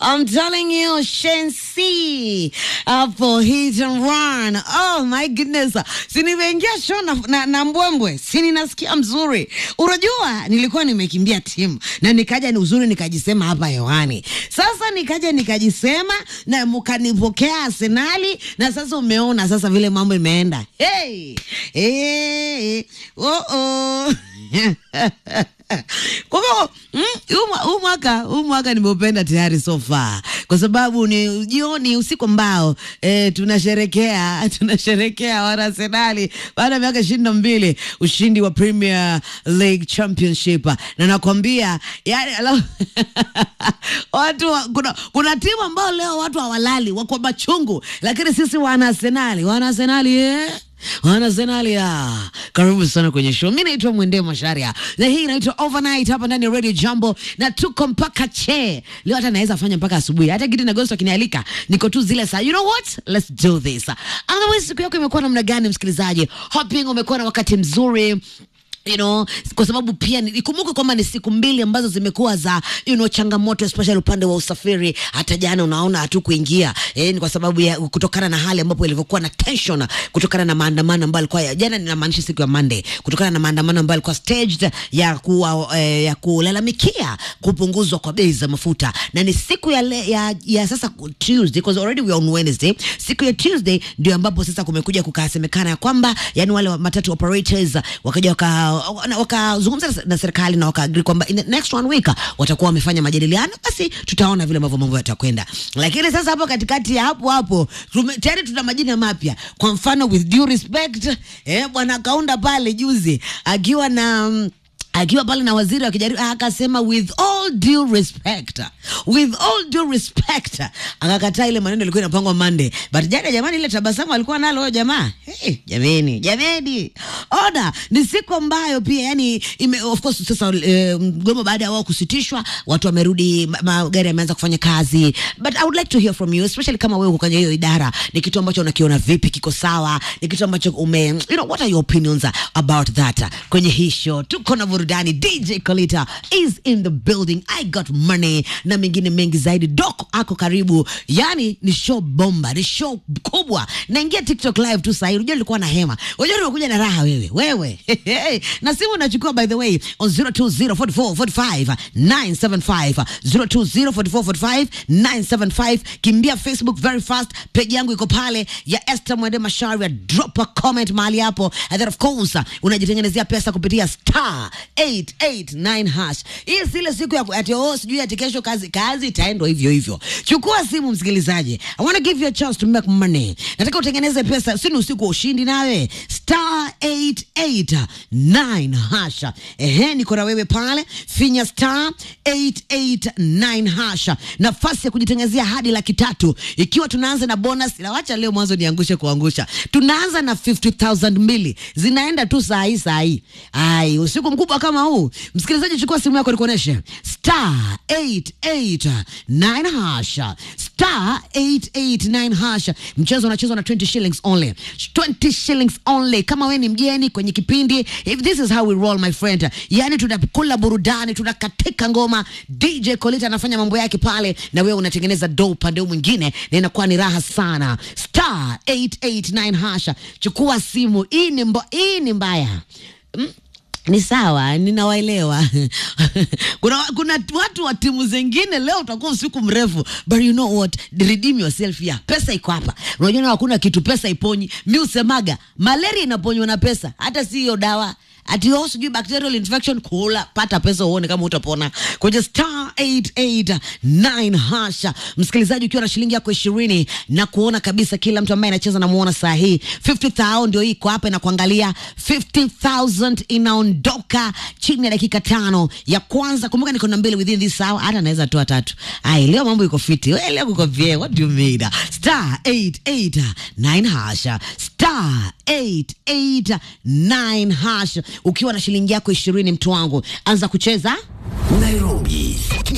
I'm telling you, Shensi hapo hit and run. Oh my goodness, si nimeingia show na, na, na mbwembwe, si ninasikia mzuri. Unajua nilikuwa nimekimbia timu na nikaja ni uzuri nikajisema hapa hewani. Sasa nikaja nikajisema na mkanipokea Arsenali na sasa umeona sasa vile mambo imeenda. Hey, hey, oh oh. Kwa hivyo mm, huu mwa- huu mwaka huu mwaka nimeupenda tayari so far, kwa sababu ni jioni, usiku ambao eh, tunasherekea tunasherekea wana Arsenali baada ya miaka ishirini na mbili ushindi wa Premier League Championship, na nakwambia yani, ala- watu wa- kuna, kuna timu ambao leo watu hawalali wako machungu, lakini sisi wana Arsenali wana Arsenali eh? Wanazenalia, karibu sana kwenye show. Mi naitwa Mwende Masharia na hii inaitwa Overnight hapa ndani ya Radio Jambo, na tuko mpaka che leo, hata naweza fanya mpaka asubuhi, hata Gidi na Ghost wakinialika, niko tu zile saa. You know what, let's do this. Otherwise, siku yako imekuwa namna gani, msikilizaji? Hoping umekuwa na wakati mzuri you know, kwa sababu pia ni- ikumbuke kwamba ni siku mbili ambazo zimekuwa za you know, changamoto especially upande wa usafiri. Hata jana unaona hatukuingia eh, ni kwa sababu ya kutokana na hali ambapo ilivyokuwa na tension kutokana na maandamano ambayo alikuwa ya jana, ninamaanisha siku ya Monday, kutokana na maandamano ambayo alikuwa staged ya kuwa, eh, ya kulalamikia kupunguzwa kwa bei za mafuta, na ni siku ya, le, ya, ya sasa ku- Tuesday because already we are on Wednesday. Siku ya Tuesday ndio ambapo sasa kumekuja kukasemekana ya kwamba yani wale wa matatu operators wakaja waka wana- wakazungumza na- na serikali na wakaagri kwamba in the next one week watakuwa wamefanya majadiliano, basi tutaona vile ambavyo mambo yatakwenda. Lakini sasa hapo katikati ya hapo hapo tume- tayari tuna majina mapya. Kwa mfano with due respect, eh, bwana Kaunda pale juzi akiwa na mm, akiwa pale na waziri akijaribu akasema with all due respect with all due respect akakataa ile maneno ilikuwa inapangwa Monday but jana jamani ile tabasamu alikuwa nalo huyo jamaa hey, jameni jameni ona ni siku ambayo pia yani ime, of course sasa eh, mgomo baada ya wao kusitishwa watu wamerudi ma- magari yameanza kufanya kazi but I would like to hear from you especially kama wewe uko kwenye hiyo idara ni kitu ambacho unakiona vipi kiko sawa ni kitu ambacho ume you know what are your opinions about that kwenye hii show tuko na burudani DJ Kolita is in the building I got money na mengine mengi zaidi Doc ako karibu yani ni show bomba ni show kubwa naingia TikTok live tu sahii unajua nilikuwa na hema unajua nimekuja na raha wewe wewe na simu unachukua by the way on 0204445975 0204445975 kimbia Facebook very fast page yangu iko pale ya Esther Mwende Masharia drop a comment mahali hapo and then of course uh, unajitengenezea pesa kupitia star 889 hash hii si ile siku ya ku- ati oh sijui ati kesho kazi kazi itaendwa hivyo hivyo chukua simu msikilizaji I want to give you a chance to make money nataka utengeneze pesa si ni usiku wa ushindi nawe star 889 hash ehe niko na wewe pale finya star 889 hash nafasi ya kujitengenezea hadi laki tatu ikiwa tunaanza na bonus na wacha leo mwanzo niangushe kuangusha tunaanza na 50000 mbili zinaenda tu saa hii saa hii ai usiku mkubwa kama huu msikilizaji chukua simu yako nikuoneshe star 889 hash star 889 hash mchezo unachezwa na 20 shillings only 20 shillings only kama we ni mgeni kwenye kipindi if this is how we roll my friend yani tunakula burudani tunakatika ngoma dj colita anafanya mambo yake pale na wewe unatengeneza do upande huu mwingine na inakuwa ni raha sana star 889 hasha chukua simu hii ni mbo, hii ni mbaya mm? ni sawa ninawaelewa kuna, kuna watu wa timu zingine leo utakuwa usiku mrefu but you know what redeem yourself ya pesa iko hapa unajua na hakuna kitu pesa iponyi mi usemaga malaria inaponywa na pesa hata si hiyo dawa ati oh, sijui bacterial infection kula pata pesa uone kama utapona kwenye star 889 hasha msikilizaji ukiwa na shilingi yako ishirini na kuona kabisa kila mtu ambaye anacheza namuona saa hii 50000 ndio hii iko hapa inakuangalia 50000 inaondoka chini ya dakika tano ya kwanza kumbuka niko na mbili within this hour hata naweza toa tatu ai leo mambo iko fiti we leo kuko vye what do you mean star 889 hasha star 889 hash ukiwa na shilingi yako ishirini mtu wangu anza kucheza Nairobi